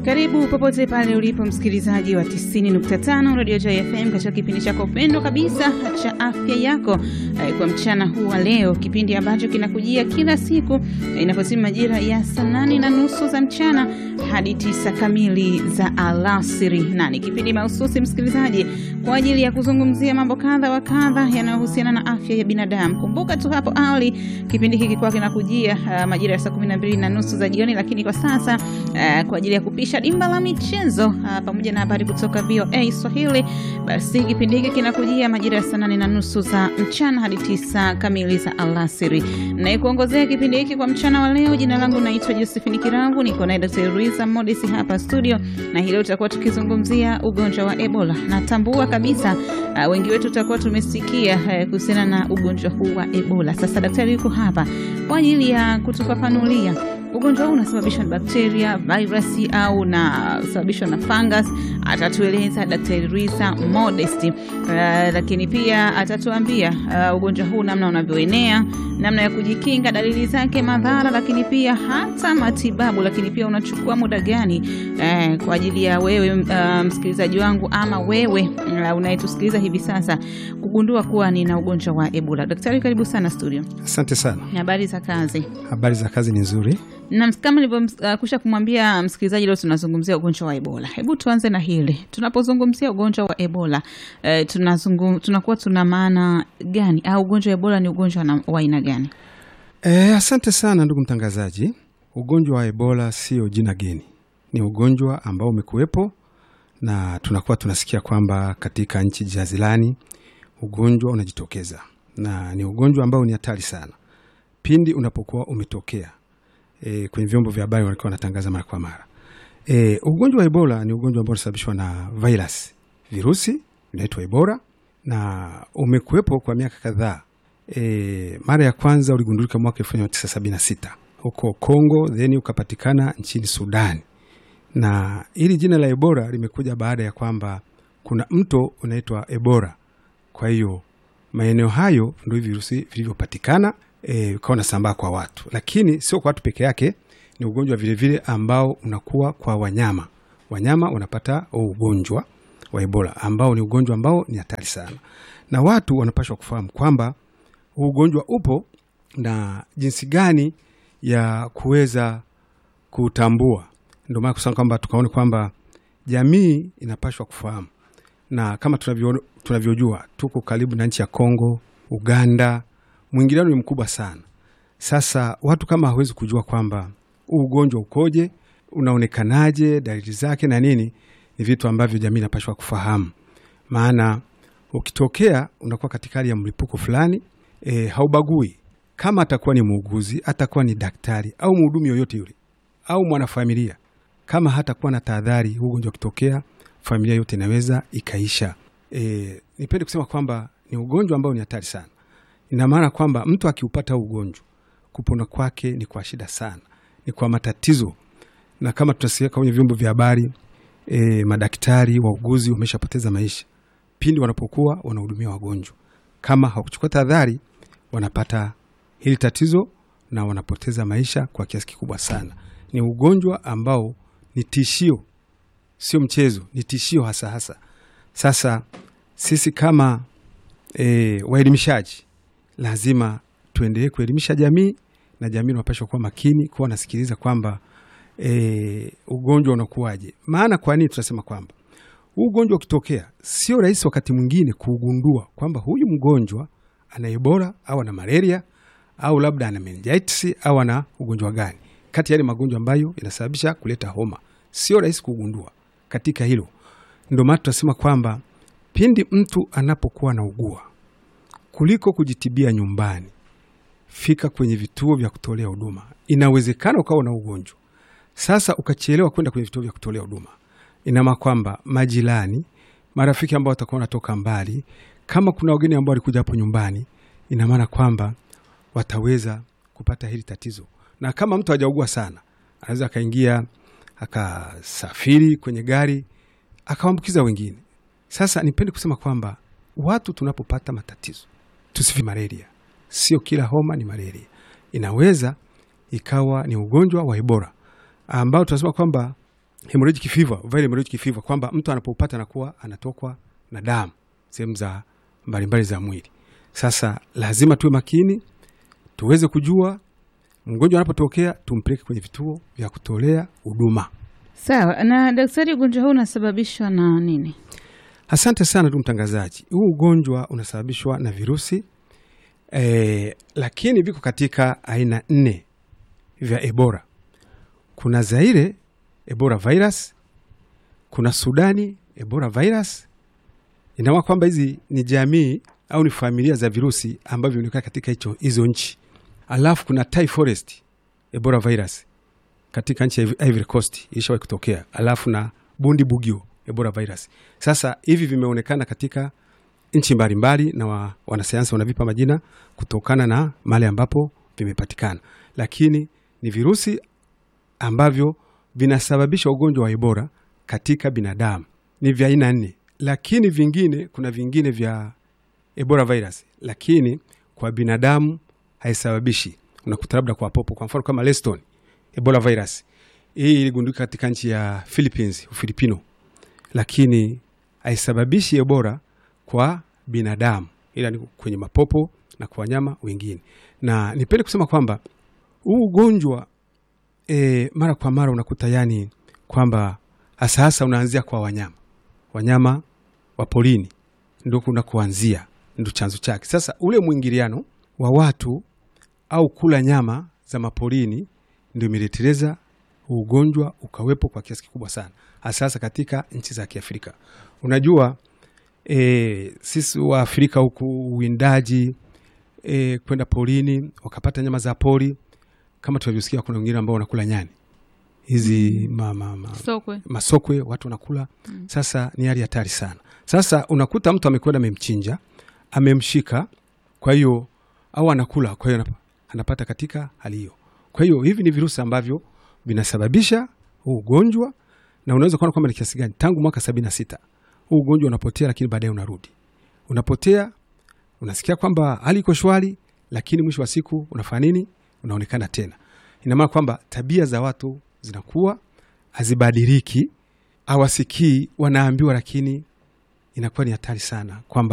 Karibu popote pale ulipo msikilizaji wa 90.5 Radio Joy FM katika kipindi chako pendwa kabisa cha afya yako kwa mchana huu wa leo, kipindi ambacho kinakujia kila siku inapotimu majira ya saa nane na nusu za mchana hadi tisa kamili za alasiri, na ni kipindi mahususi msikilizaji, kwa ajili ya kuzungumzia mambo kadha wa kadha yanayohusiana na afya ya binadamu. Kumbuka tu hapo awali kipindi hiki kwa kinakujia uh, majira ya saa 12 na nusu za jioni, lakini kwa sasa uh, kwa ajili ya kupisha dimba la michezo uh, pamoja na habari kutoka VOA Swahili, basi kipindi hiki kinakujia majira ya saa nane na nusu za mchana hadi tisa kamili za alasiri. Na kuongozea kipindi hiki kwa mchana wa leo, jina langu naitwa Josephine Kirangu, niko na Dr. Luisa Modesi hapa studio, na hii leo tutakuwa tukizungumzia ugonjwa wa Ebola. Natambua kabisa uh, wengi wetu tutakuwa tumesikia uh, kuhusiana na ugonjwa huu wa Ebola. Sasa daktari yuko hapa kwa ajili ya kutufafanulia ugonjwa huu unasababishwa na bakteria, virusi au unasababishwa na fungus. Atatueleza Daktari Luisa Modesti. Uh, lakini pia atatuambia uh, ugonjwa huu namna unavyoenea, namna ya kujikinga, dalili zake, madhara, lakini pia hata matibabu, lakini pia unachukua muda gani uh, kwa ajili ya wewe uh, msikilizaji wangu ama wewe uh, unayetusikiliza hivi sasa kugundua kuwa nina ugonjwa wa Ebola. Daktari, karibu sana studio. Asante sana. Habari za kazi? Habari za kazi ni nzuri na kama nilivyokusha uh, kumwambia msikilizaji, leo tunazungumzia ugonjwa wa Ebola. Hebu tuanze na hili, tunapozungumzia ugonjwa wa Ebola uh, tunazungum, tunakuwa tuna maana gani, au ugonjwa wa Ebola ni ugonjwa wa aina gani? E, asante sana ndugu mtangazaji. Ugonjwa wa Ebola sio jina geni, ni ugonjwa ambao umekuwepo na tunakuwa tunasikia kwamba katika nchi jazilani ugonjwa unajitokeza, na ni ugonjwa ambao ni hatari sana pindi unapokuwa umetokea E, kwenye vyombo vya habari walikuwa wanatangaza mara kwa mara. E, ugonjwa wa Ebola ni ugonjwa ambao unasababishwa na virus, virusi vinaitwa Ebola na umekuwepo kwa miaka kadhaa. E, mara ya kwanza uligundulika mwaka elfu moja mia tisa sabini na sita huko Kongo, then ukapatikana nchini Sudani, na hili jina la Ebola limekuja baada ya kwamba kuna mto unaitwa Ebola. Kwa hiyo maeneo hayo ndio virusi vilivyopatikana ukawa e, unasambaa kwa watu, lakini sio kwa watu peke yake. Ni ugonjwa vilevile ambao unakuwa kwa wanyama. Wanyama wanapata ugonjwa wa Ebola ambao ni ugonjwa ambao ni hatari sana, na watu wanapaswa kufahamu kwamba huu ugonjwa upo na jinsi gani ya kuweza kutambua. Ndio maana kusema kwamba tukaone kwamba jamii inapaswa kufahamu, na kama tunavyo tunavyojua tuko karibu na nchi ya Kongo, Uganda mwingiliano ni mkubwa sana. Sasa watu kama hawezi kujua kwamba huu ugonjwa ukoje, unaonekanaje, dalili zake na nini, ni vitu ambavyo jamii inapashwa kufahamu, maana ukitokea unakuwa katika hali ya mlipuko fulani e, haubagui kama atakuwa ni muuguzi, atakuwa ni daktari au mhudumu yoyote yule au mwanafamilia, kama hatakuwa na tahadhari, huu ugonjwa ukitokea, familia yote inaweza ikaisha. E, nipende kusema kwamba ni ugonjwa ambao ni hatari sana ina maana kwamba mtu akiupata ugonjwa kupona kwake ni kwa shida sana, ni kwa matatizo, na kama tunasikia kwenye vyombo vya habari e, madaktari wauguzi wameshapoteza maisha pindi wanapokuwa wanahudumia wagonjwa. Kama hawakuchukua tahadhari, wanapata hili tatizo na wanapoteza maisha kwa kiasi kikubwa sana. Ni ugonjwa ambao ni tishio, sio mchezo, ni tishio hasa hasa. Sasa sisi kama e, waelimishaji lazima tuendelee kuelimisha jamii na jamii inapaswa kuwa makini, kuwa nasikiliza kwamba e, ugonjwa unakuwaje. Maana kwa nini tunasema kwamba huu ugonjwa ukitokea, sio rahisi wakati mwingine kuugundua kwamba huyu mgonjwa ana Ebola au ana malaria au labda ana meningitis au ana ugonjwa gani kati ya yale magonjwa ambayo inasababisha kuleta homa. Sio rahisi kugundua katika hilo. Ndio maana tunasema kwamba pindi mtu anapokuwa anaugua kuliko kujitibia nyumbani, fika kwenye vituo vya kutolea huduma. Inawezekana ukawa na ugonjwa sasa ukachelewa kwenda kwenye vituo vya kutolea huduma, inama kwamba majirani, marafiki ambao watakuwa wanatoka mbali, kama kuna wageni ambao walikuja hapo nyumbani, ina maana kwamba wataweza kupata hili tatizo. Na kama mtu hajaugua sana, anaweza akaingia akasafiri kwenye gari akawaambukiza wengine. Sasa nipende kusema kwamba watu tunapopata matatizo tusifi malaria. Sio kila homa ni malaria, inaweza ikawa ni ugonjwa wa Ebola ambao tunasema kwamba hemorrhagic fever, viral hemorrhagic fever kwamba mtu anapopata anakuwa anatokwa na damu sehemu za mbalimbali za mwili. Sasa lazima tuwe makini, tuweze kujua mgonjwa anapotokea, tumpeleke kwenye vituo vya kutolea huduma. Sawa. Na daktari, ugonjwa huu unasababishwa na nini? Asante sana ndugu mtangazaji. Huu ugonjwa unasababishwa na virusi e, lakini viko katika aina nne vya Ebola. Kuna Zaire Ebola virus, kuna Sudani Ebola virus. Inaona kwamba hizi ni jamii au ni familia za virusi ambavyo vinaonekana katika hicho hizo nchi. Alafu kuna Thai Forest Ebola virus katika nchi ya Ivory Coast ilishawahi kutokea, alafu na Bundi Bugio Ebola virus. Sasa hivi vimeonekana katika nchi mbalimbali na wa, wanasayansi wanavipa majina kutokana na mahali ambapo vimepatikana, lakini ni virusi ambavyo vinasababisha ugonjwa wa Ebola katika binadamu. Ni vya aina nne, lakini vingine, kuna vingine vya Ebola virus, lakini kwa binadamu haisababishi. Unakuta labda kwa popo, kwa mfano kama Leston Ebola virus, hii iligundulika katika nchi ya Philippines, Ufilipino, lakini haisababishi Ebola kwa binadamu, ila ni kwenye mapopo na kwa wanyama wengine. Na nipende kusema kwamba huu ugonjwa e, mara kwa mara unakuta yani kwamba hasa hasa unaanzia kwa wanyama wanyama wa porini, ndo kuna kuanzia, ndo chanzo chake. Sasa ule mwingiliano wa watu au kula nyama za maporini ndio imeleteleza ugonjwa ukawepo kwa kiasi kikubwa sana, hasa hasa katika nchi za Kiafrika. Unajua e, sisi wa Afrika huku uwindaji e, kwenda porini wakapata nyama za pori kama tunavyosikia, kuna wengine ambao wanakula nyani hizi ma, ma, ma, Sokwe. masokwe watu wanakula. Sasa ni hali hatari sana. Sasa unakuta mtu amekwenda amemchinja, amemshika, kwa hiyo au anakula, kwa hiyo anap- anapata katika hali hiyo. Kwa hiyo hivi ni virusi ambavyo vinasababisha huu ugonjwa, na unaweza kuona kwamba ni kiasi gani. Tangu mwaka sabini na sita huu ugonjwa unapotea, lakini baadaye unarudi, unapotea, unasikia kwamba hali iko shwari, lakini mwisho wa siku unafanya nini? Unaonekana tena. Ina maana kwamba tabia za watu zinakuwa hazibadiliki, hawasikii, wanaambiwa, lakini inakuwa ni hatari sana kwamba